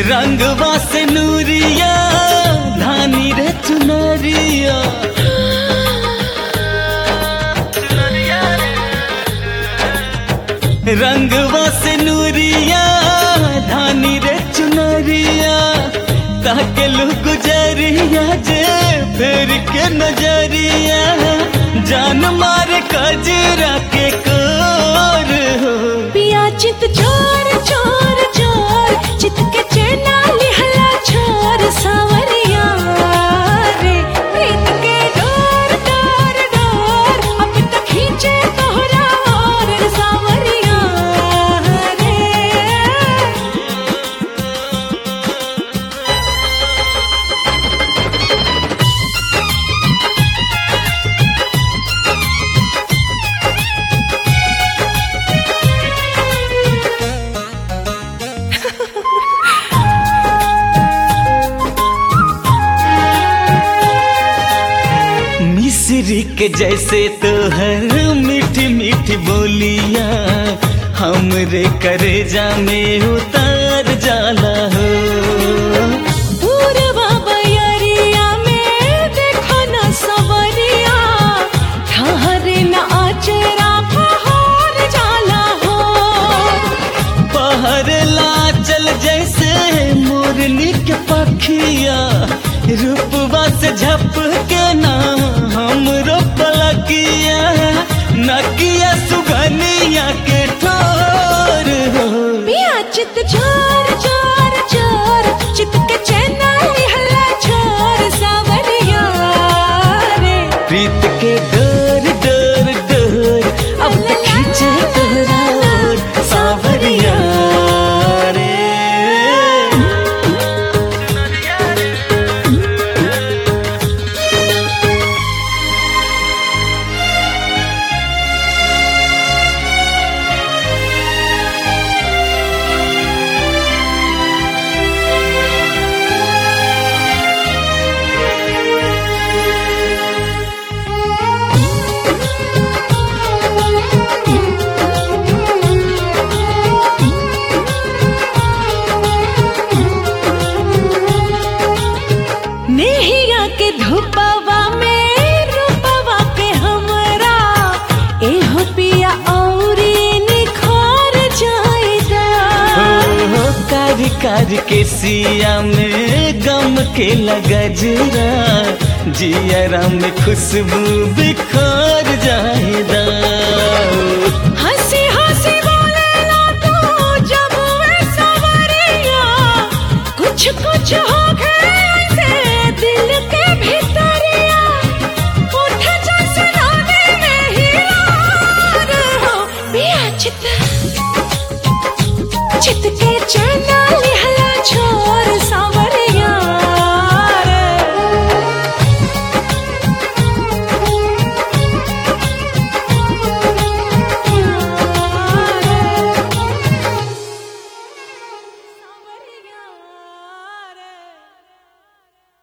रंगवा से नूरिया धानी रे चुनरिया रंगवा से नूरिया धानी रे चुनरिया ताके लू गुजरिया जे फेर के नजरिया जान मारे कजरा के कोर हो पिया चित चोर चोर चोर चित के चेना लिहला छोर सावरिया रे प्रीत के डोर डोर डोर अब तक खींचे तोहरा और सावरिया रे मिश्री के जैसे तोहर मीठी मीठी बोलिया हमरे करेजा में उतार जाला हो पूरवा बयरिया में देखो न सवरिया ठहरे न आचरा फहार जाला हो पहर लाचल जैसे मोरनी के पखिया रूपवा से झपके ना हमरो पलकिया नकिया सुगनिया के ठोर हो पिया चित चोर चोर चोर चित के चैना लिहला छोर सावरिया रे प्रीत के डोर डोर डोर अब तक खींचे तोहरा ओर सावरिया रे नेहिया के धुपवा में रूपवा के हमरा एहो पिया औरी निखार जाएगा हो कारी कारी के सिया में गम के लगजरा जियरा में खुशबू बिखर जाएदा